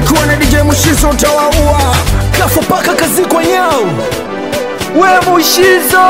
nikiwa na DJ Mushizo utawaua kafa paka kazikwa nyao we mushizo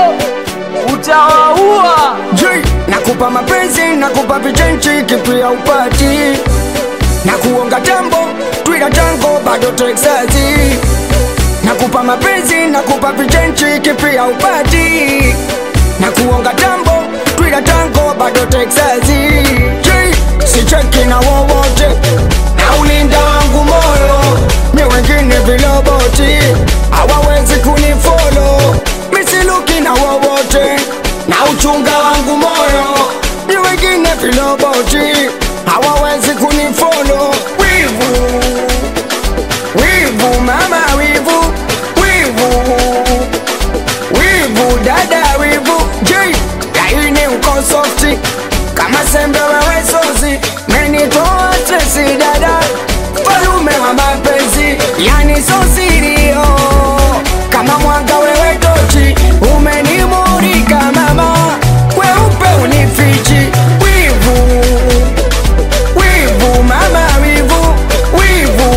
utawaua J nakupa mapenzi nakupa vichenchi kipia upati na kuonga tambo twila tango bado Texasi nakupa mapenzi nakupa vichenchi kipia upati na kuonga tambo twila tango bado Texasi J sicheki na wowote na ulinda wangu moyo ni wengine viloboti hawawezi kunifolo misiluki na wowote na uchunga wangu moyo ni wengine viloboti hawawezi kunifolo wivu wivu mama wivu wivu wivu dada wivu j laini uko softi kama sembe wewe sozi menitoa stresi dada falume wa mapenzi yani sosirio kama mwanga wewe tochi umenimurika mama weupe unifichi wivu wivu mama wivu wivu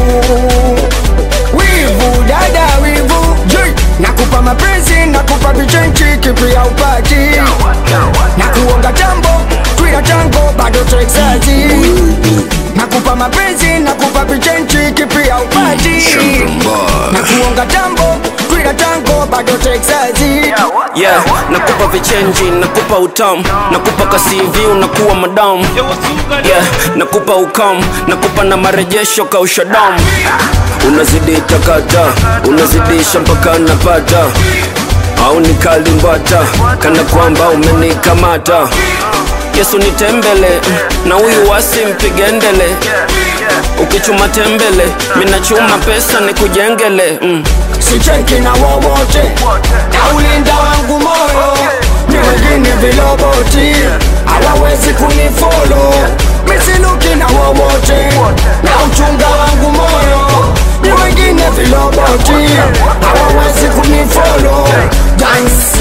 wivu dada wivu J nakupa mapenzi nakupa vichenchi kipia upati na kuonga tambo twila tango bado Texasi nakupa mapenzi nakupa vichenchi kipia upati na kuonga tambo twila tango bado Texasi yeah nakupa vichenji nakupa utamu nakupa kasivi unakuwa madamu yeah nakupa ukam nakupa na marejesho kausha damu unazidi takata unazidisha mpaka napata au nikalimbata kana kwamba umenikamata yesu nitembele na huyu wasi mpigendele ukichuma tembele minachuma pesa nikujengele mm. sicheki na wowote na ulinda wangu moyo ni wengine viloboti hawawezi kunifolo misiluki na wowote na uchunga wangu moyo ni wengine viloboti hawawezi kunifolo dance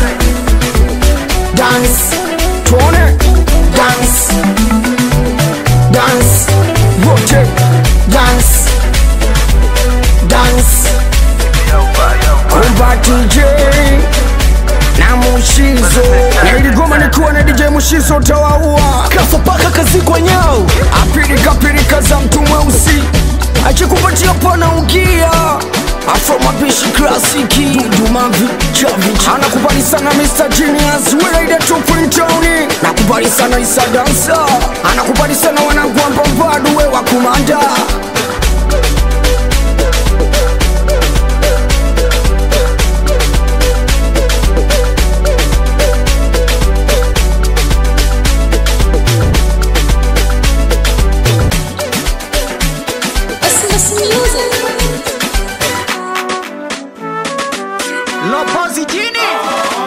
dance tuone dance dance wote dance dance kumba DJ na Mushizo na iligoma nikiwa na DJ Mushizo utawaua kafa paka kazikwa nyao apirika pirika za mtu mweusi akikupatia pana ugia afro mapishi klasiki dudumavi chavichi anakubali sana Mr. Genius Welaida Tupintoni nakubali sana Isa Dansa anakubali sana wanangu wa Mbambadu we wa kumanda Listen, listen music. lopozi jini